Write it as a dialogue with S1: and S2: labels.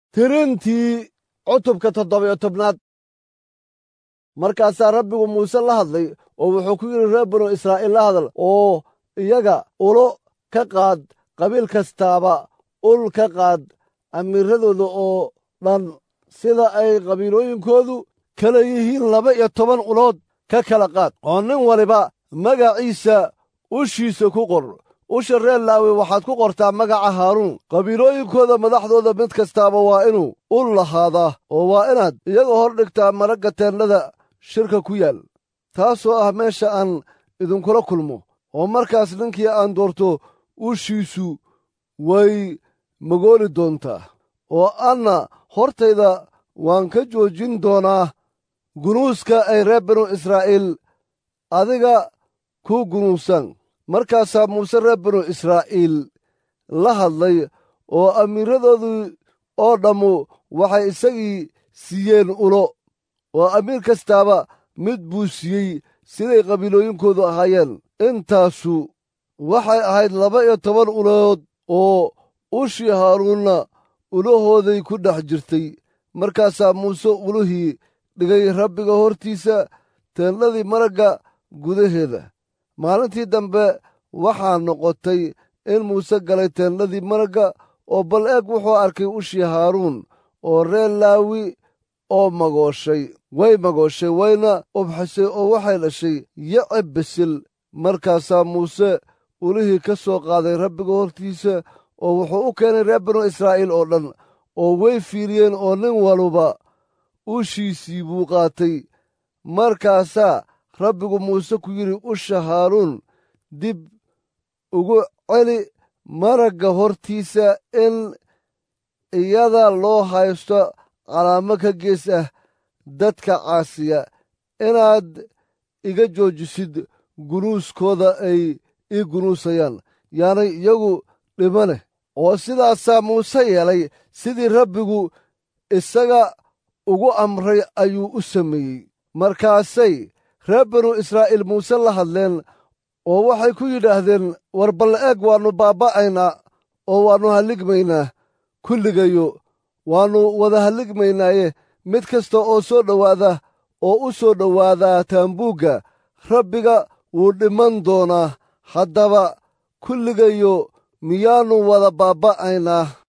S1: tirintii cutubka toddobiyo tobnaad markaasaa rabbigu muuse la hadlay oo wuxuu ku yidhi reer binu israa'iil la hadal oo iyaga ulo ka qaad qabiil kastaaba ul ka qaad amiiradooda oo dhan sida ay qabiilooyinkoodu kala yihiin laba iyo toban ulood ka kala qaad oo nin waliba magaciisa ushiisa ku qor usha reer laawi waxaad ku qortaa magaca haaruun qabiilooyinkooda madaxdooda mid kastaaba waa inuu ul lahaadaa oo waa inaad iyaga hor dhigtaa maragga teennada shirka ku yaal taasoo ah meesha aan idinkula kulmo oo markaas ninkii aan doorto ushiisu way magooli doontaa oo anna hortayda waan ka joojin doonaa gunuuska ay reer binu israa'iil adiga ku gunuusan markaasaa muuse reer binu israa'iil la hadlay oo amiiradoodii oo dhammu waxay isagii siiyeen ulo oo amiir kastaaba mid buu siiyey siday qabiilooyinkoodu ahaayeen intaasu waxay ahayd laba iyo toban ulood oo ushii haaruunna ulahooday ku dhex jirtay markaasaa muuse ulihii dhigay rabbiga hortiisa teendhadii maragga gudaheeda maalintii dambe waxaa noqotay in muuse galay teendhadii maragga oo bal eeg wuxuu arkay ushii haaruun oo reer laawi oo magooshay way magooshay wayna ubxisay oo waxay dhashay yacib bisil markaasaa muuse ulihii ka soo qaaday rabbiga hortiisa oo wuxuu u keenay reer binu israa'iil oo dhan oo way fiiriyeen oo nin waluba ushiisii buu qaatay markaasaa rabbigu muuse ku yidhi usha haaruun dib ugu celi maragga hortiisa in iyada loo haysto calaamo ka gees ah dadka caasiya inaad iga joojisid gunuuskooda ay ii gunuusayaan yaanay iyagu dhimane oo sidaasaa muuse yeelay sidii rabbigu isaga ugu amray ayuu u sameeyey markaasay reer binu israa'iil muuse la hadleen oo waxay ku yidhaahdeen war bal eeg waannu baabba'aynaa oo waannu halligmaynaa kulligayo waannu wada halligmaynaaye mid kasta oo soo dhowaada oo u soo dhowaadaa taambuugga rabbiga wuu dhiman doonaa haddaba kulligayo miyaannu wada baabba'aynaa